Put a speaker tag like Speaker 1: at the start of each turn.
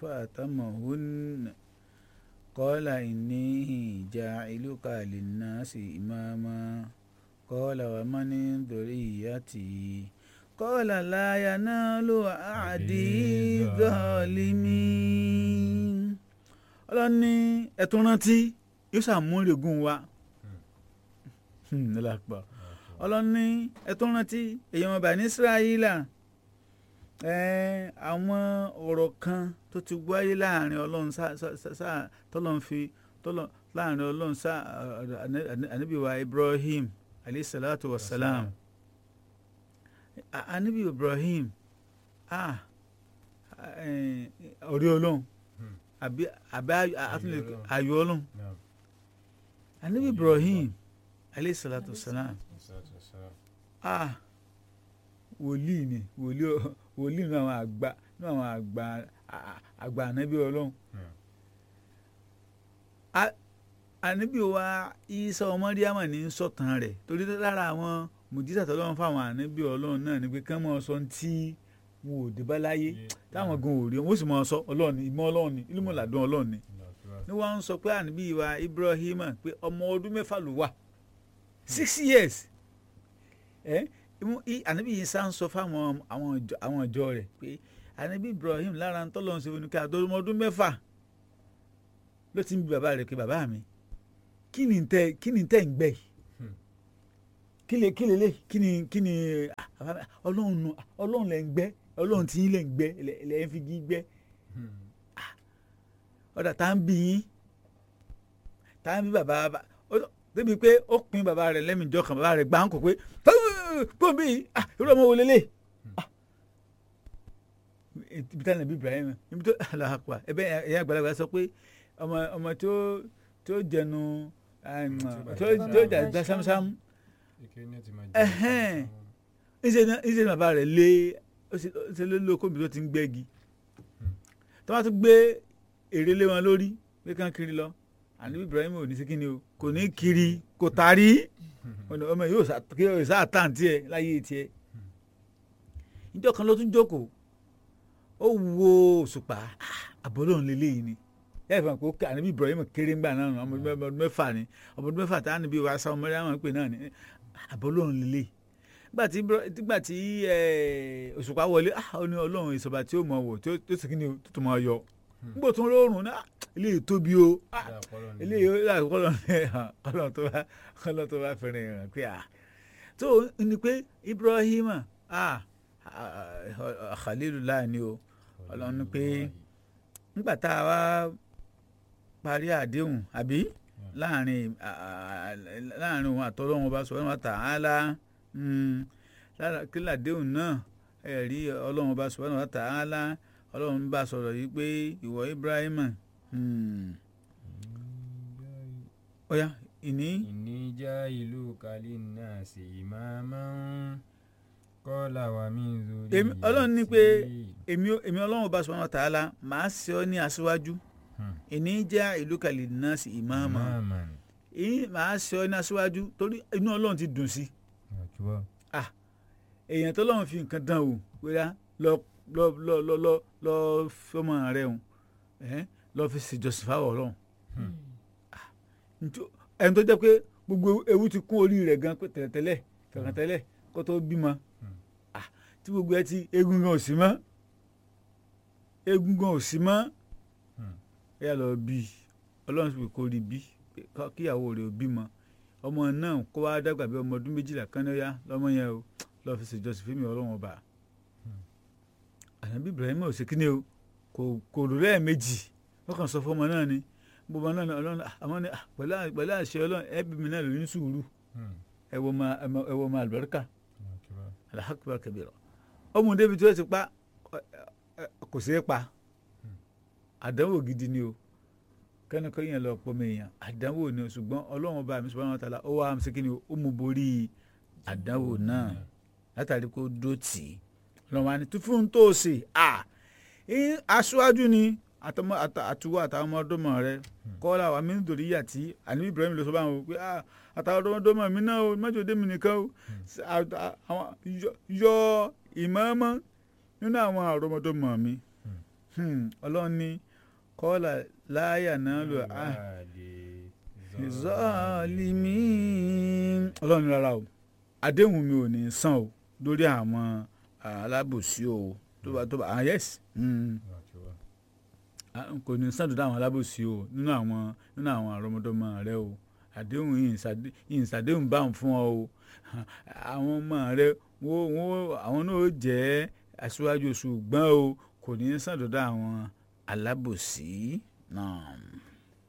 Speaker 1: فأتمهن قال إني جاعلك للناس إماما قال ومن ذريتي قال لا ينال عهدي الظالمين ọlọ́ni ẹ̀tún rántí yóò ṣàmúrègùn wa nílàpọ̀ ọlọ́ni ẹ̀tún rántí èèyàn ọba ní Ísírẹ́lì àwọn ọ̀rọ̀ kan tó ti wáyé láàrin ọlọ́run sáà tọ́lọ́run fi láàrin ọlọ́run sáà ànábì wa Ibrahim alayhi salatu wa salam ànábì Ibrahim ọ̀rẹ́ ọlọ́run àbí àbí ayọ̀ ọlọ́run ànábì Ibrahim alayhi salatu wa salam wòlíì ni wòlíì wòlíì nínú àwọn àgbà nínú àwọn àgbà àgbà ànábì ọlọ́run ànábì wa Ìsá ọmọ Màríámà ní sọ̀tàn rẹ̀ torí lára àwọn mùjísà tọ́lọ́run fáwọn ànábì ọlọ́run náà ni pé kán mọ́ sọ tí wọn ò dé bá láyé táwọn gan ò rí wọn ó sì mọ́ sọ ọlọ́run ni ìmọ̀ ọlọ́run ni ìlú mọ̀ládùn ọlọ́run ni ni wọ́n ń sọ pé ànábì wa Ibrahim pé ọmọ ọdún mẹ́fà ló wà six years ẹ́ ànábì yìí sá ń sọ fáwọn àwọn ìjọ rẹ̀ pé ànábì Ibrahim lára ń tọ́lọ́ ṣe fún àdọ́rùmọ ọdún mẹ́fà ló ti ń bi bàbá rẹ̀ pé bàbá mi kí ni tẹ́ kí ni tẹ́ ń gbẹ́ yìí kí lè kí lè lè kí ni kí ni ọlọ́run nu ọlọ́run lẹ́ ń gbẹ́ ọlọ́run tí yín lẹ́ ń gbẹ́ lẹ́ ń fi gí gbẹ́ ọ̀dà tá ń bí yín tá ń bí bàbá débi pé ó pin bàbá rẹ̀ lẹ́mìíjọ́ kan bàbá rẹ̀ gbà ń kó pé pọ́n bí irú ọmọ wo lélẹ̀ ibi tí a nàbí Ibrahim ibi tó alahakwa ẹbẹ ẹyà àgbàlagbà sọ pé ọmọ ọmọ tó tó jẹnu tó tó jà sámsám ìṣe ní bàbá rẹ̀ lé ṣe lé lóko mi tó ti ń gbẹ́gi tó bá tún gbé èrè lé wọn lórí pé kán kiri lọ àní Ibrahim ò ní sí kíni o kò ní kiri kò tarí ọmọ yóò sá tàn tiẹ̀ láyé tiẹ̀ ìjọ kan ló tún jókòó ó wo òṣùpá àbọ̀lọ́run lélẹ́yìí ni yẹ́n fún mi kó àníbí Ibrahim kéré ńgbà náà ọmọ ọdún mẹ́fà ni ọmọ ọdún mẹ́fà tá a níbi wàá sáwọn mẹ́rin àwọn pè náà ni àbọ̀lọ́run lélẹ́yìí nígbà tí òṣùpá wọlé ó ní ọlọ́run ìsọ̀bà tí ó mọ̀ wò tó sì kí ni tó tó máa yọ nígbà tó ń rọrùn náà eléyìí tóbi o eléyìí kọlọ kọlọ tó bá kọlọ tó bá fẹ́ràn ìrìn pé à tó ní pé Ibrahim Khalilullah ni o Ọlọ́run ní pé nígbà tá a wá parí àdéhùn àbí láàrin láàrin òun àtọ́lọ́run ọba subhanahu wa ta'ala kí làdéhùn náà ẹ̀rí Ọlọ́run ọba subhanahu wa ta'ala ọlọ́run bá sọ̀rọ̀ yìí pé ìwọ Ibrahim ọ̀ya ìní.
Speaker 2: ìní já ìlú kálí náà sí ìmáàmá kọ́lá wa mí lórí.
Speaker 1: ọlọ́run ní pé èmi ọlọ́run bá subhanahu wa ta'ala màá ṣe ọ́ ní aṣíwájú ìní já ìlú kálí náà sí ìmáàmá màá ṣe ọ́ ní aṣíwájú torí inú ọlọ́run ti dùn sí èèyàn tó lọ́run fi nǹkan dán o wíwá lọ lọ lọ lọ lọ lọ fọmọ rẹ o lọ fi ṣèjọsìn fáwọn Ọlọ́run ẹni tó jẹ́ pé gbogbo ewu ti kún orí rẹ̀ gan pé tẹ́lẹ̀tẹ́lẹ̀ tẹ́lẹ̀tẹ́lẹ̀ kó tó bímọ tí gbogbo ẹ ti egun gan ò sí mọ́ egun gan ò sí mọ́ ẹ lọ bí Ọlọ́run sì kó rí bí kíyàwó rẹ̀ ò bímọ ọmọ náà kó wá dàgbà bí ọmọ ọdún méjìlá kan ní ọyá lọ́mọ yẹn o lọ fi ṣèjọsìn fún mi Ọlọ́run ọba ànábì Ibrahim ò sí kíni o kò kò rò lẹ́ẹ̀mejì wọ́n kàn sọ fún ọmọ náà ni gbogbo náà ọlọ́run àmọ́ ni pẹ̀lú àṣẹ ọlọ́run ẹbí mi náà lóyún sùúrù ẹ wo ma ẹ wo ma àlùbáríkà alahakbar kabira ọmọ débi tí wọ́n ti pa kò sí pa àdánwò gidi ni o kẹ́nìkan yẹn lọ pọ̀ mẹ́yàn àdánwò ni o ṣùgbọ́n ọlọ́run ọba mi subhanahu wa ta'ala ó wà á ṣe kíni o ó mú borí àdánwò náà látàrí kó dó tì í lọ́wọ́ àni tó fún tó o ṣe à aṣáájú ni àtúwọ́ àtàwọn ọmọdọ́mọ rẹ kọ́lá wa mi ń dòrí yà tí àní Ibrahim ló sọ bá wọn pé àtàwọn ọmọdọ́mọ mi náà o mẹ́jọ dé mi nìkan o yọ ìmọ̀ọ́mọ́ nínú àwọn ọmọdọ́mọ mi Hmm, ọlọ́run ní kọ́là láyà náà lò á zọ́ọ̀lìmí ọlọ́run ní rárá o àdéhùn mi ò ní san o lórí àwọn alábòsí o tó bá tó bá ah yes hmm, ah, kò ní san lórí àwọn alábòsí o nínú àwọn nínú àwọn àrọ́mọdọ́mọ rẹ o àdéhùn yìí ń ṣàdé- yìí ń ṣàdéhùn bá ń fún ọ o àwọn ọmọ rẹ wọ́n wọ́n àwọn náà ó jẹ́ aṣíwájú ṣùgbọ́n o kò ní san lórí àwọn alábòsí náà.